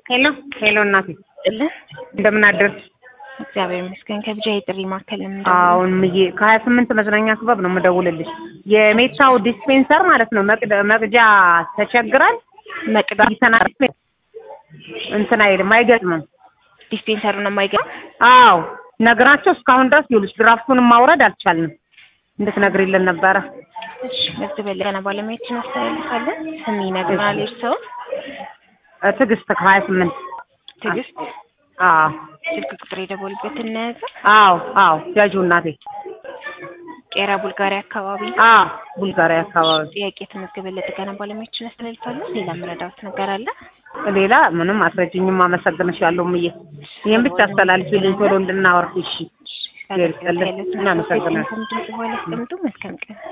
ሄሎ ሄሎ፣ እናቴ ጥልን እንደምን አደርሽ? እግዚአብሔር ይመስገን። ከብቻ የጥሪ ማዕከል አሁን ምዬ ከሀያ ስምንት መዝናኛ ክበብ ነው የምደውልልሽ። የሜታው ዲስፔንሰር ማለት ነው መቅደ- መቅጃ ተቸግራል። መቅዳ ይተና እንትን አይልም አይገጥምም። ዲስፔንሰሩ ነው የማይገባ አዎ ነግራቸው እስካሁን ድረስ ይኸውልሽ ድራፍቱንም ማውረድ አልቻልንም። እንድትነግሪልን ነበረ። እሺ መዝገበ ገና ባለሙያዎችን እናስተላልፋለን። ስም ይነግረናል። እርስዎ እ ትዕግስት ከሀያ ስምንት ትዕግስት አዎ ስልክ ቁጥር የደወሉበት እናያዘ አዎ አዎ ያጁ እናቴ ቄራ ቡልጋሪያ አካባቢ አዎ ቡልጋሪያ አካባቢ ጥያቄ የተመዘገበ ለጥገና ባለሙያዎችን እናስተላልፋለን። ሌላ የምረዳዎት ነገር አለ? ሌላ ምንም አስረጅኝም። አመሰግንሻለሁ ምዬ። ይህን ብቻ አስተላልፊልኝ ቶሎ እንድናወርድ። እሺ እናመሰግናለን። ድምጽ በኋላ አስቀምጡ። መልካም ቀን